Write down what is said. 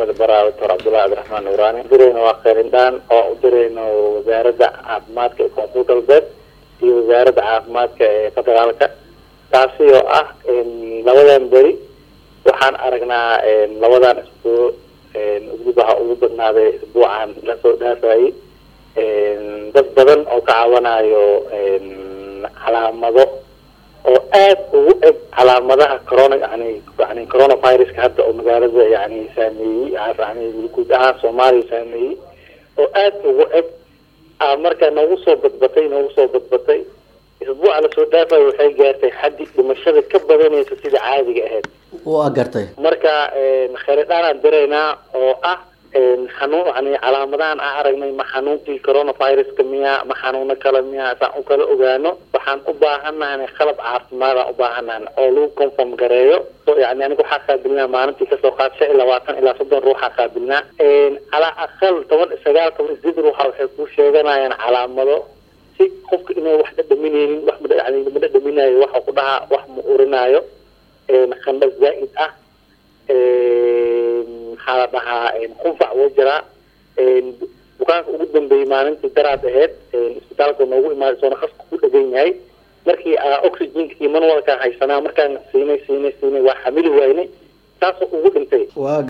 degmada baraa doctor cabdullahi cabdiraxmaan nuuraani dirayna waa kheelindhaan oo u dirayno wasaaradda caafimaadka ee koonfur galbeed iyo wasaaradda caafimaadka ee federaalka taasi oo ah labadan beri waxaan aragnaa labadan isbuuc ugubaha ugu badnaaday isbuucan lasoo dhaafayay dad badan oo ka caawanayo calaamado oo aad ugu eg calaamadaha corona yani yani coronaviruska hadda oo magaalada yani saameeyey yani guud ahaan soomaaliya saameeyey oo aad ugu eg marka noogu soo badbatay noogu soo badbatay isbuuca lasoo dhaafayo waxay gaartay xaddi dhimashada ka badanaysa sida caadiga ahayd waa gartay marka kheyridhaanaan diraynaa oo ah xanuun yani calaamadahan aan aragnay ma xanuunkii coronaviruska miya ma xanuuno kale miya saan u kala ogaano waxaan u baahanahay qalab caafimaadaan u baahanahay oo lagu conform gareeyo yani aniga waxaa qaabilnaa maalintii kasoo qaad shan iyo labaatan ilaa soddon ruuxaa qaabilnaa calaa aqal toban sagaal toban sideed ruuxa waxay ku sheeganayaan calaamado si qofka inay wax dhadhaminaynin wax yani ma dhadhaminayo waxa ku dhahaa wax ma urinaayo khandha zaa'id ah maxaa la dhahaa qunfac woo jiraa bukaanka ugu dambeeyey maalintii daraad aheyd isbitaalka noogu imaaday soona qaska ku dhegan yahay markii oxygenka iyo manwalkaan haysanaa markaan siinay siinay siinay waa xamili waynay taasoo ugu dhintay